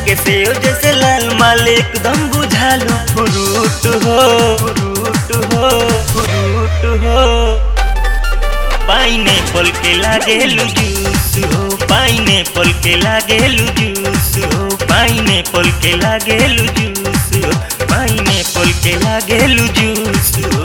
लगे से जैसे लाल माल एकदम बुझालू फ्रूट हो फ्रूट हो फ्रूट हो पाइनएप्पल के लागेलू जूस हो पाइनएप्पल के लागेलू जूस हो पाइनएप्पल के लागेलू जूस हो पाइनएप्पल के लागेलू जूस हो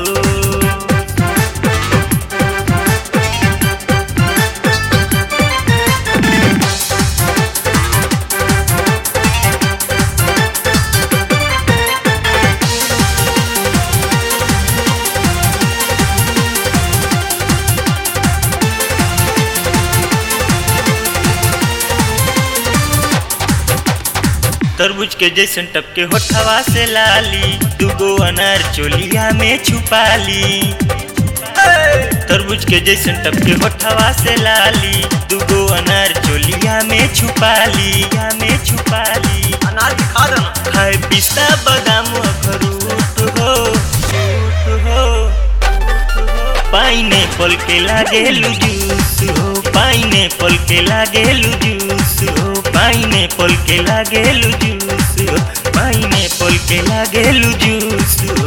तरबूज के जैसन टपके होठवा से लाली दुगो अनार चोलिया में छुपाली तरबूज के जैसन टपके होठवा से लाली दुगो अनार चोलिया में छुपाली या में छुपाली अनार दिखा देना खाए पिस्ता बादाम अखरूट हो फ्रूट हो पाइनएप्पल के लागेलू जूस हो पाइनएप्पल के लागेलू जूस हो पाइनएप्पल के लागेलू जूस हो पाइनएप्पल के लागेलू जूस हो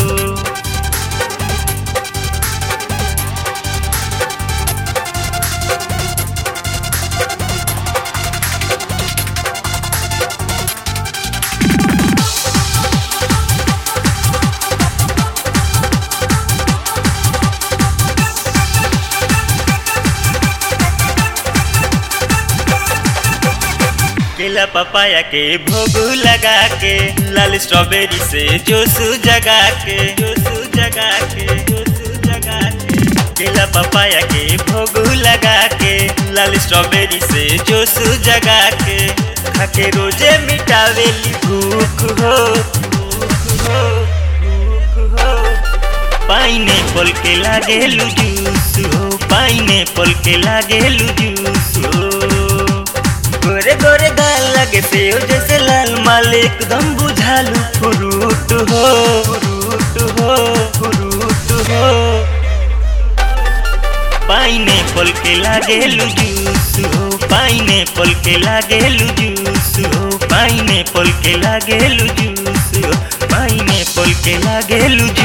केला पपाया के भोग लगा के लाल स्ट्रॉबेरी से जोश जगा के जोश जगा के जोश जगा के केला पपाया के भोग लगा के लाल स्ट्रॉबेरी से जोश जगा के खाके रोजे मिटावेली भूख हो भूख हो भूख हो पाइनएप्पल के लागेलू जूस हो पाइनएप्पल के लागेलू जूस हो गोरे गोरे गाल लगे सेव जैसे लाल माल एकदम बुझालू फ्रूट हो फ्रूट हो फ्रूट हो पाइनएप्पल के लागेलू जूस हो पाइनएप्पल के लागेलू जूस हो पाइनएप्पल के लागेलू जूस हो पाइनएप्पल के लागेलू